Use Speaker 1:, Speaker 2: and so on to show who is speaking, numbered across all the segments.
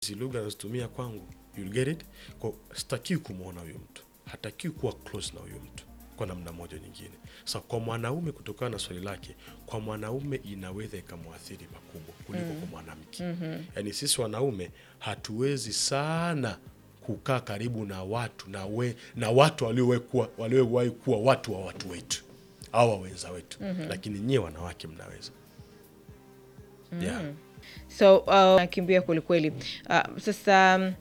Speaker 1: hizi lugha anazotumia kwangu you'll get it kwa sitakiwi kumwona huyo mtu hatakiwi kuwa close na huyo mtu kwa namna moja nyingine sa kwa mwanaume kutokana na swali lake kwa mwanaume inaweza ikamwathiri pakubwa kuliko kwa mwanamke mm-hmm. yaani sisi wanaume hatuwezi sana kukaa karibu na watu na, we, na watu waliowahi kuwa- waliowahi kuwa watu wa watu wetu au wa wenza wetu mm-hmm. lakini nyie wanawake mnaweza yeah.
Speaker 2: so uh, nakimbia kwelikweli uh, sasa um,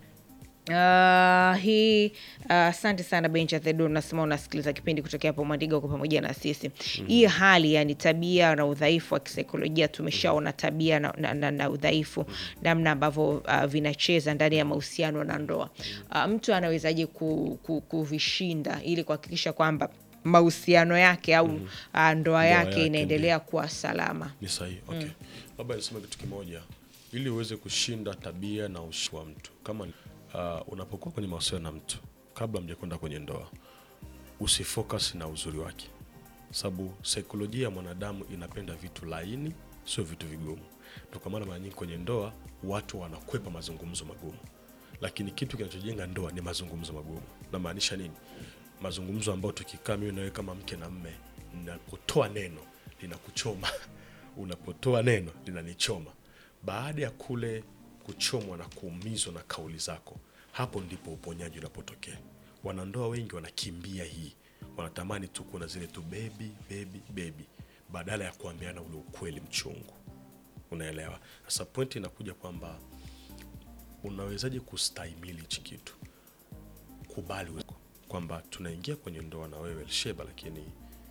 Speaker 2: Uh, hii uh, asante sana benja thedo unasema unasikiliza kipindi kutokea hapo mwandiga uko pamoja na sisi mm-hmm. hii hali yani tabia na udhaifu wa kisaikolojia tumeshaona tabia na, na, na, na udhaifu namna ambavyo uh, vinacheza ndani ya mahusiano na ndoa uh, mtu anawezaje ku, ku, kuvishinda ili kuhakikisha kwamba mahusiano yake au mm uh, ndoa yake
Speaker 1: yake,
Speaker 2: inaendelea kuwa salama
Speaker 1: ni sahihi okay labda niseme kitu kimoja ili uweze kushinda tabia na ushi wa mtu kama uh, unapokuwa kwenye mahusiano na mtu kabla mjakwenda kwenye ndoa usifocus na uzuri wake sababu saikolojia ya mwanadamu inapenda vitu laini sio vitu vigumu Ndio kwa maana mara nyingi kwenye ndoa watu wanakwepa mazungumzo magumu lakini kitu kinachojenga ndoa ni mazungumzo magumu namaanisha nini mazungumzo ambayo tukikaa mimi nawe kama mke na mme napotoa neno linakuchoma unapotoa neno linanichoma baada ya kule kuchomwa na kuumizwa na kauli zako hapo ndipo uponyaji unapotokea wanandoa wengi wanakimbia hii wanatamani tu kuna zile tu bebi bebi bebi badala ya kuambiana ule ukweli mchungu unaelewa sasa pointi inakuja kwamba unawezaje kustahimili hichi kitu kubali uwezo- kwamba tunaingia kwenye ndoa na wewe Elsheba, lakini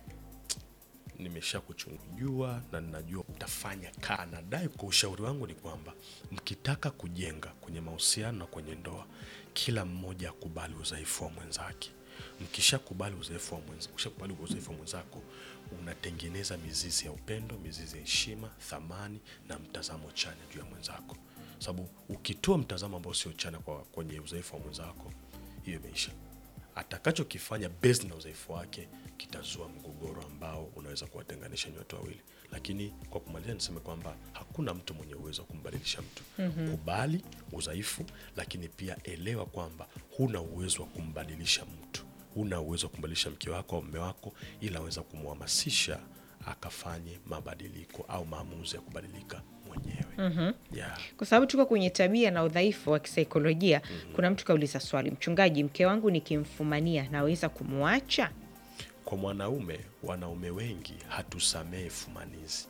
Speaker 1: nimesha kuchungujua na ninajua utafanya kaa. Nadai kwa ushauri wangu ni kwamba mkitaka kujenga kwenye mahusiano na kwenye ndoa, kila mmoja akubali udhaifu wa mwenzake. Mkishakubali udhaifu wa mwenza, ukishakubali udhaifu wa mwenzako, unatengeneza mizizi ya upendo, mizizi ya heshima, thamani na mtazamo chanya juu ya mwenzako, sababu ukitoa mtazamo ambao sio chanya kwa kwenye udhaifu wa mwenzako, hiyo imeisha atakachokifanya based na udhaifu wake kitazua mgogoro ambao unaweza kuwatenganisha nyote wawili lakini kwa kumalizia niseme kwamba hakuna mtu mwenye uwezo wa kumbadilisha mtu mm-hmm. kubali udhaifu lakini pia elewa kwamba huna uwezo wa kumbadilisha mtu huna uwezo wa kumbadilisha mke wako au mme wako ila aweza kumhamasisha akafanye mabadiliko au maamuzi ya kubadilika mwenyewe mm-hmm. yeah.
Speaker 2: kwa sababu tuko kwenye tabia na udhaifu wa kisaikolojia mm-hmm. kuna mtu kauliza swali mchungaji mke wangu nikimfumania naweza kumwacha
Speaker 1: kwa mwanaume wanaume wengi hatusamehe fumanizi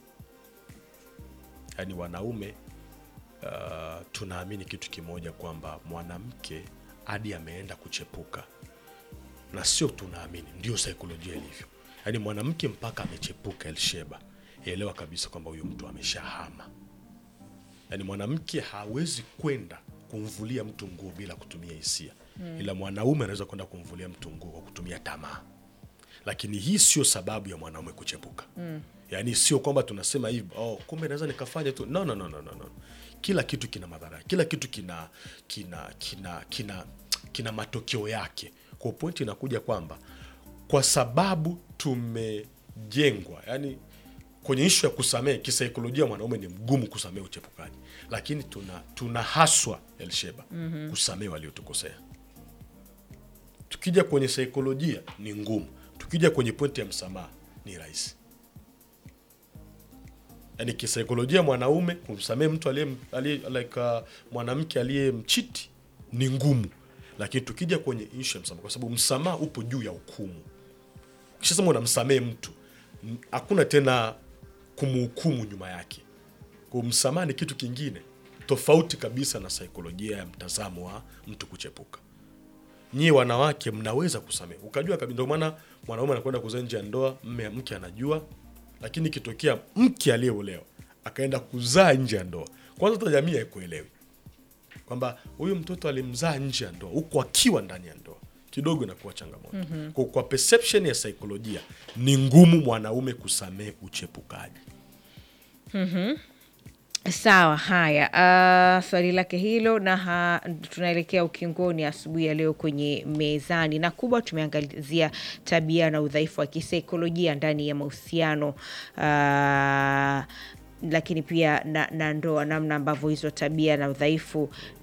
Speaker 1: yaani wanaume uh, tunaamini kitu kimoja kwamba mwanamke hadi ameenda kuchepuka na sio tunaamini ndio saikolojia ilivyo yaani mwanamke mpaka amechepuka elsheba elewa kabisa kwamba huyu mtu ameshahama yaani mwanamke hawezi kwenda kumvulia mtu nguo bila kutumia hisia mm. ila mwanaume anaweza kwenda kumvulia mtu nguo kwa kutumia tamaa lakini hii sio sababu ya mwanaume kuchepuka mm. yaani sio kwamba tunasema hivi oh, kumbe naweza nikafanya tu no, no, no, no, no, no. kila kitu kina madhara kila kitu kina kina kina kina kina matokeo yake kwa pointi inakuja kwamba kwa sababu tumejengwa yani kwenye ishu ya kusamehe kisaikolojia mwanaume ni mgumu kusamehe uchepukaji lakini tuna tunahaswa elsheba mm-hmm. kusamehe waliotukosea tukija kwenye saikolojia ni ngumu tukija kwenye pointi ya msamaha ni rahisi yaani kisaikolojia mwanaume kumsamehe mtu aliye, aliye like, uh, mwanamke aliyemchiti ni ngumu lakini tukija kwenye ishu ya msamaha kwa sababu msamaha upo juu ya hukumu ukishasema unamsamehe mtu m- hakuna tena kumhukumu nyuma yake kwa msamaha ni kitu kingine tofauti kabisa na saikolojia ya mtazamo wa mtu kuchepuka nyie wanawake mnaweza kusamehe ukajua kabisa ndio maana mwanaume anakwenda kuzaa nje ya ndoa mme mke anajua lakini ikitokea mke aliyeolewa akaenda kuzaa nje ya ndoa kwanza hata jamii haikuelewi kwamba huyu mtoto alimzaa nje ya ndoa huku akiwa ndani ya ndoa kidogo inakuwa changamoto mm-hmm. kwa, kwa perception ya saikolojia ni ngumu mwanaume kusamehe uchepukaji
Speaker 2: sawa haya uh, swali lake hilo na ha, tunaelekea ukingoni asubuhi ya leo kwenye mezani na kubwa tumeangazia tabia na udhaifu wa kisaikolojia ndani ya mahusiano uh, lakini pia na, na ndoa, namna ambavyo hizo tabia na udhaifu